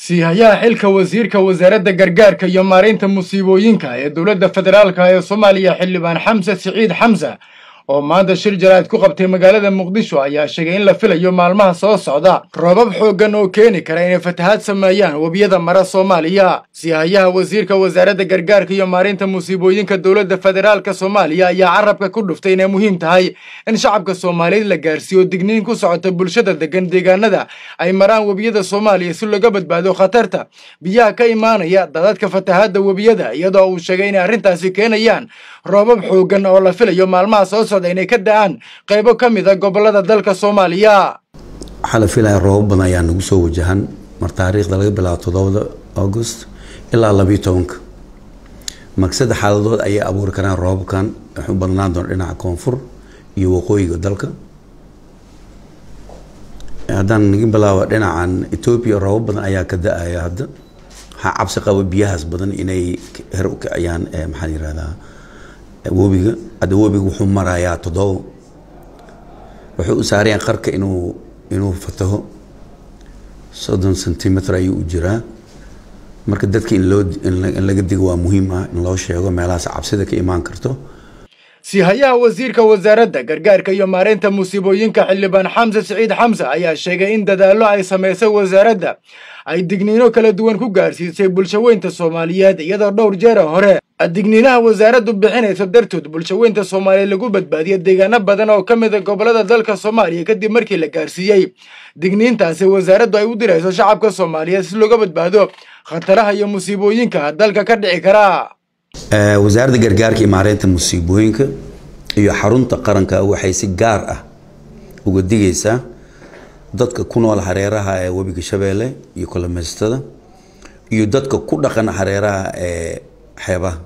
siihayaha xilka wasiirka wasaaradda gargaarka iyo maareynta musiibooyinka ee dowladda federaalka ee soomaaliya xildhibaan xamse siciid xamse oo maanta shir jaraa'id ku qabtay magaalada muqdisho ayaa sheegay in la filayo maalmaha soo socda roobab xooggan oo keeni kara inay fatahaad sameeyaan webiyada mara soomaaliya siihayaha wasiirka wasaaradda gargaarka iyo maareynta musiibooyinka dowladda federaalka soomaaliya ayaa carabka ku dhuftay inay muhiim tahay in shacabka soomaaliyeed la gaarsiiyo digniin ku socota bulshada degan deegaanada ay maraan webiyada soomaaliya si looga badbaado khatarta biyaha ka imaanaya dadadka fatahaadda webiyada iyadoo uu sheegay inay arrintaasi keenayaan roobab xooggan oo la filayo maalmaha soo socda inay ka da-aan qaybo ka mid a gobolada dalka soomaaliya waxaa la filaya roobab badan ayaa nagu soo wajahan mar taariikhda laga bilaabo toddobada august ilaa labiyo tobanka marka saddex xaaladood ayay abuuri karaan roobabkan waxay u badnaan doona dhinaca koonfur iyo waqooyiga dalka haddaan naga bilaabo dhinacan etoobiya roobab badan ayaa ka da-aya hadda waxaa cabsi qaba biyahaas badan inay her u kiciyaan maxaa yirahdaa webiga hadda webiga wuxuu marayaa toddoba wuxuu u saarayaan qarka inuu inuu fataho soddon centimeter ayuu u jiraa marka dadka in loo in laga digo waa muhiim ah in loo sheego meelahaas cabsida ka imaan karto siihayaha wasiirka wasaaradda gargaarka iyo maareynta musiibooyinka xildhibaan xamse siciid xamse ayaa sheegay in dadaallo ay samaysay wasaaradda ay digniino kala duwan ku gaarsiisay bulshaweynta soomaaliyeed iyadoo dhowr jeera hore digniinaha wasaaraddu bixinayso dartood bulshaweynta soomaaliyeed lagu badbaadiya deegaano badan oo ka mid a gobolada dalka soomaaliya kadib markii la gaarsiiyey digniintaasi wasaaraddu ay u dirayso shacabka soomaaliyeed si looga badbaado khataraha iyo musiibooyinka dalka ka dhici kara wasaaradda gargaarka iyo maareynta musiibooyinka iyo xarunta qaranka waxay si gaar ah uga digaysaa dadka ku nool hareeraha ee webiga shabeelle iyo kolomeystada iyo dadka ku dhaqan hareeraha ee xeebaha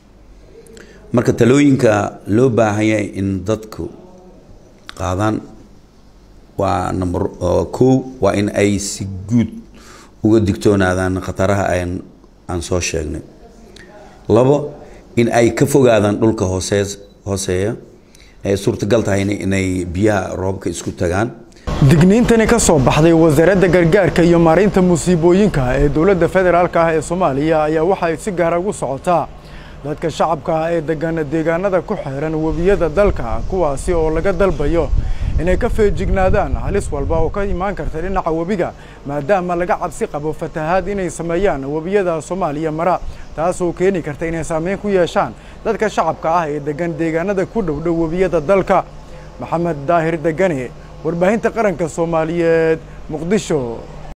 marka talooyinka loo baahan yahay in dadku qaadaan waa number kow waa in ay si guud uga digtoonaadaan khataraha aan aan soo sheegnay labo in ay ka fogaadaan dhulka hoosee hooseeya ay suurtagal tahayna inay biyaha roobka isku tagaan digniintani ka soo baxday wasaaradda gargaarka iyo maareynta musiibooyinka ee dowladda federaalka ah ee soomaaliya ayaa waxay si gaara ugu socotaa dadka shacabka ah ee degan deegaanada ku xeeran webiyada dalka kuwaasi oo laga dalbayo inay ka feejignaadaan halis walba oo ka imaan karta dhinaca webiga maadaama laga cabsi qabo fatahaad inay sameeyaan webiyada soomaaliya mara taasoo keeni karta inay saameyn ku yeeshaan dadka shacabka ah ee degan deegaanada ku dhowdhow webiyada dalka maxamed daahir degane warbaahinta qaranka soomaaliyeed muqdisho